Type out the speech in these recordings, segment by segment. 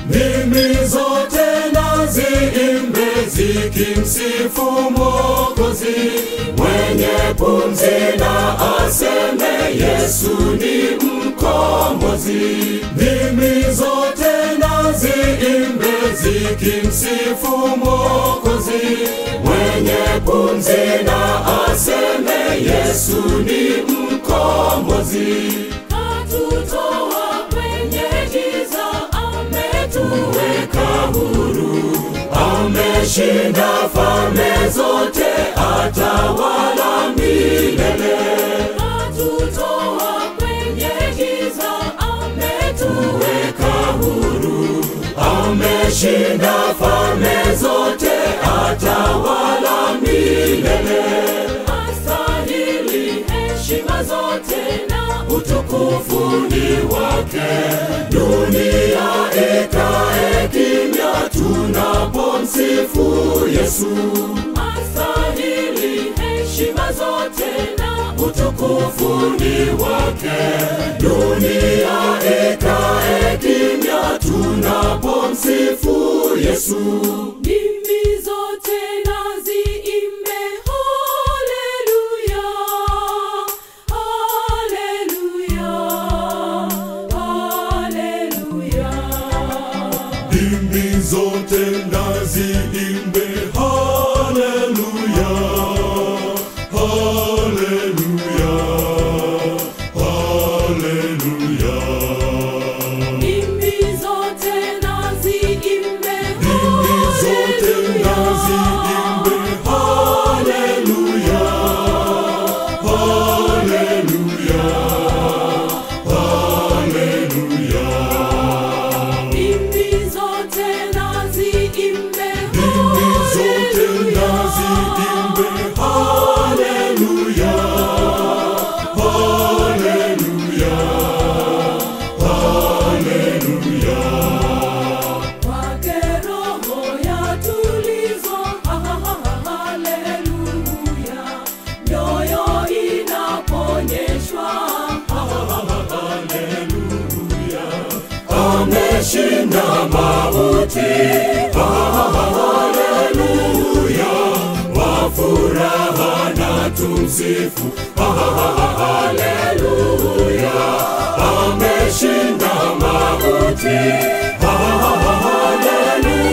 Ndimi zote na ziimbe zikimsifu Mwokozi, mwenye pumzi na aseme Yesu ni mkombozi. Ndimi zote na ziimbe zikimsifu Mwokozi, mwenye pumzi na aseme Yesu ni mkombozi. Katutoa kwenye giza, ametuweka huru, ameshinda falme zote, atawala milele. Katutoa kwenye giza, ametuweka huru, ameshinda falme zote, atawala milele. Astahili heshima zote na utukufu ni wake, dunia ikae kimya tunapomsifu Yesu. Astahili heshima zote na utukufu ni wake, dunia ikae kimya tunapomsifu Yesu. Ndimi zote na ziimbe haleluya, haleluya, haleluya. Ndimi zote na ziimbe haleluya, haleluya, haleluya. Ndimi zote na ziimbe Ndimi zote na ziimbe haleluya, haleluya, haleluya. Ndimi zote na ziimbe Ndimi zote na ziimbe haleluya, haleluya, haleluya. Kwake roho yatulizwa, haleluya. Mioyo inaponyeshwa, ameshinda mauti, haleluya. Wa furaha na tumsifu, haleluya. Ameshinda mauti,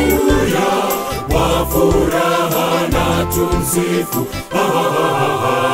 haleluya. Wa furaha na tumsifu, haleluya.